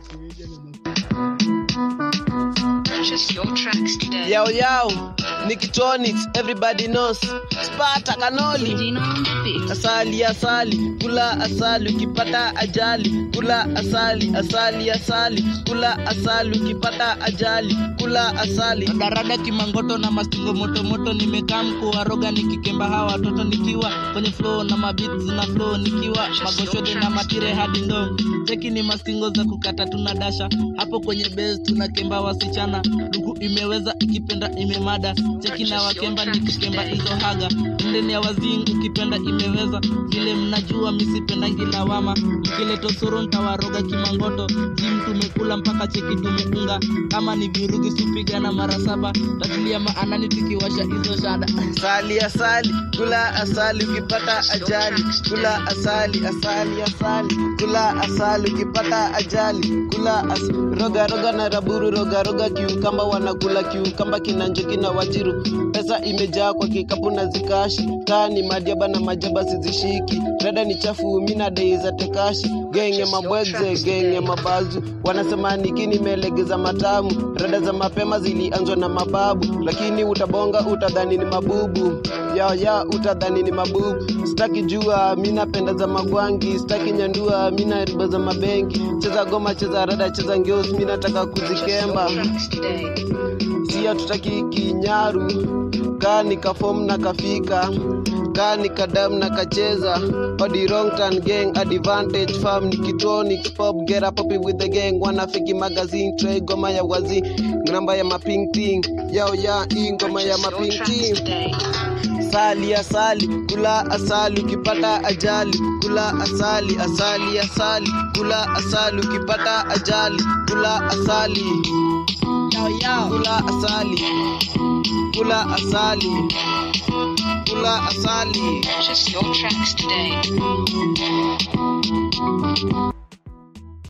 Purchase your tracks today. Yao yao, Nikitronics, everybody knows. Sparta kanoli. Dina on the beat. Asali asali, kula asali ukipata ajali. Kula asali asali asali, kula asali ukipata ajali. Kula asali. darada kimangoto na mastingo motomoto nimekaa mkuwaroga nikikemba hawa watoto nikiwa kwenye flow na mabits na flow nikiwa magoshote na matire hadi ndo cheki ni mastingo za kukata tuna dasha hapo kwenye base tunakemba wasichana luku imeweza ikipenda imemada cheki na wakemba nikikemba hizo haga ndeni ya wazing ukipenda imeweza vile mnajua misipenda ngilawama mkileto soro ntawaroga kimangoto jim tumekula mpaka cheki tumeunga kama ni virugi supiga na mara saba tatulia maanani tukiwasha hizo shada Asali asali, kula asali ukipata ajali. Kula asali asali asali, kula asali ukipata ajali. Kula as roga roga na raburu roga roga kiukamba wanakula kiukamba kinanjo kina wajiru. Pesa imejaa kwa kikapu na zikashi. Kaa ni madiaba na majaba sizishiki. Rada ni chafu mina dei za tekashi. Genge mabwegze genge mabazu. Wanasema niki nimelegeza matamu. Rada za mapema zilianzwa na mababu, lakini utabonga utadhani ni mabubu ya ya utadhani ni mabubu. Sitaki jua mi napenda za magwangi, sitaki nyandua mi na riba za mabengi. Cheza goma, cheza rada, cheza ngeos, mi nataka kuzikemba. Tracks today. Si hatutaki kinyaru, kaa nikafom na kafika kaa nikadam na kacheza odi wrong turn gang advantage farm nikitronics pop get up popping with the gang wanafiki magazine tray goma ya wazi namba ya maping ting yao ya hii ngoma ya Purchase your maping tracks ting today. asali asali kula asali ukipata ajali kula asali asali asali kula asali ukipata ajali kula asali yao yao kula asali kula asali kula asali Purchase your tracks today.